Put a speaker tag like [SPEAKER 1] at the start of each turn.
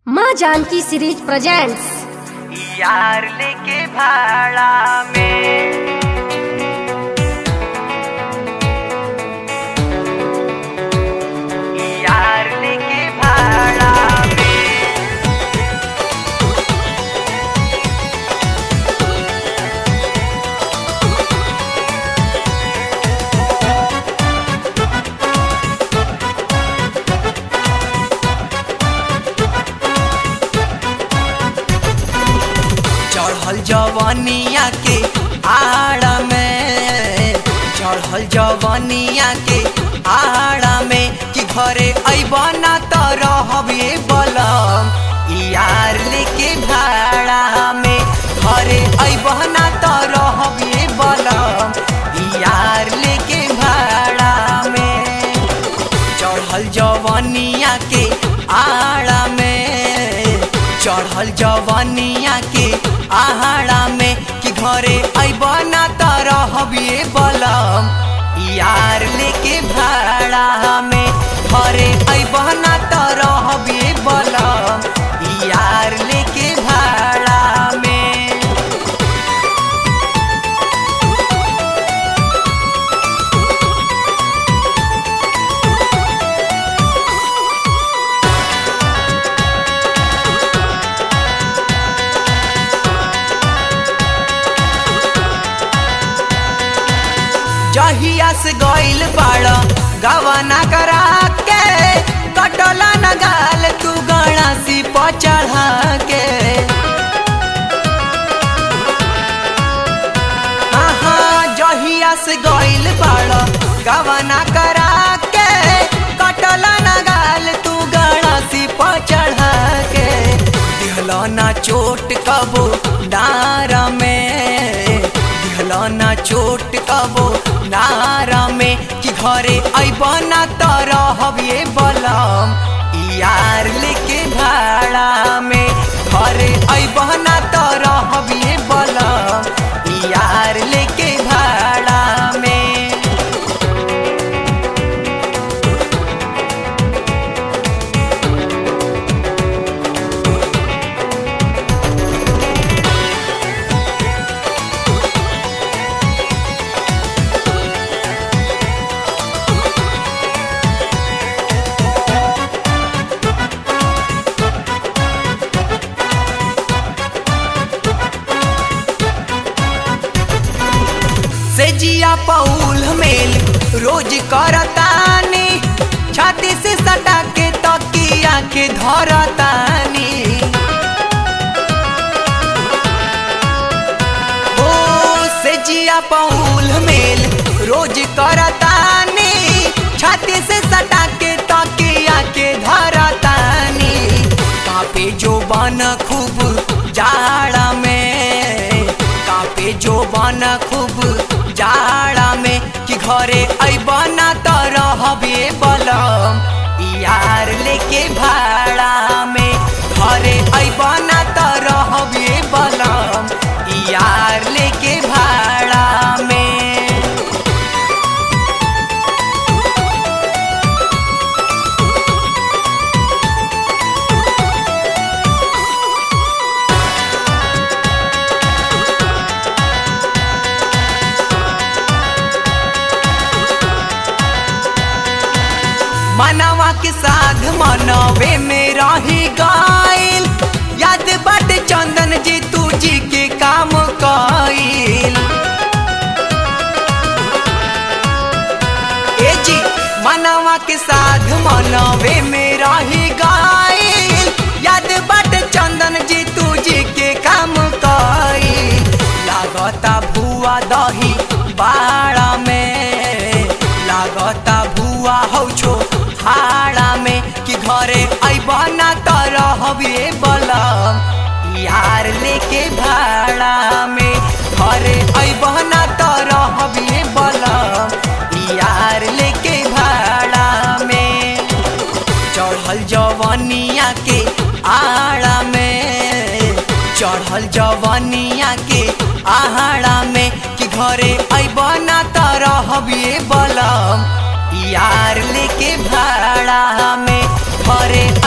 [SPEAKER 1] माँ Janaki series presents
[SPEAKER 2] यार लेके भाड़ा में यार लेके भाड़ा में चढ़ल जवनिया के आड़ा में चढ़ल जवनिया के आड़ा में कि घरे अबना त रहबे बलम यार लेके भाड़ा में घरे अबना त रहबे बलम यार लेके भाड़ा में चढ़ल जवनिया के आड़ा में चढ़ल जवनिया के आहाड़ा में कि घरे अबना त रहबिए बलम यार लेके भाड़ा में घरे अबना त रहबिए बलम यार लेके भाड़ा में जहिया से गइल बाड़ गवना करा के कटला न गाल तू गणासी पर चढ़ा के हाँ हाँ जहिया से गइल बाड़ गवना करा के कटला न गाल तू गणासी पर चढ़ा के दिहलो ना चोट कबो डार में दिहलो ना चोट कबो नारा में कि घरे अबना त रहबिए बलम यार लेके भाड़ा में घरे अबना त रहबिए बलम यार लेके भाड़ा में से जिया पौल मेल रोज करतानी छाती से सटा के तकिया के धरतानी ओ से जिया पौल मेल रोज करतानी छाती से सटा के तकिया के धरतानी कापे जो बन खूब जाड़ा में कापे जो बन खूब जाड़ा में कि घरे अबना त रहबे बलम यार लेके भाड़ा में घरे अबना त रहबे बलम यार लेके भाड़ा में मनवा के साध मनवे में रही गइल याद बट चंदन जी तू जी के काम कइल ए जी मनवा के साध मनवे में रही गइल याद बट चंदन जी तू जी के काम कइल लागता भुआ दही बाड़ा में लागता भुआ हौ छो हाड़ा में कि घरे अबना त रहबे बलम यार लेके भाड़ा में घरे अबना त रहबे बलम यार लेके भाड़ा में चढ़ल जवनिया के आड़ा में चढ़ल जवनिया के आहाड़ा में कि घरे अबना त रहबिए बलम यार लेके भाड़ा में घरे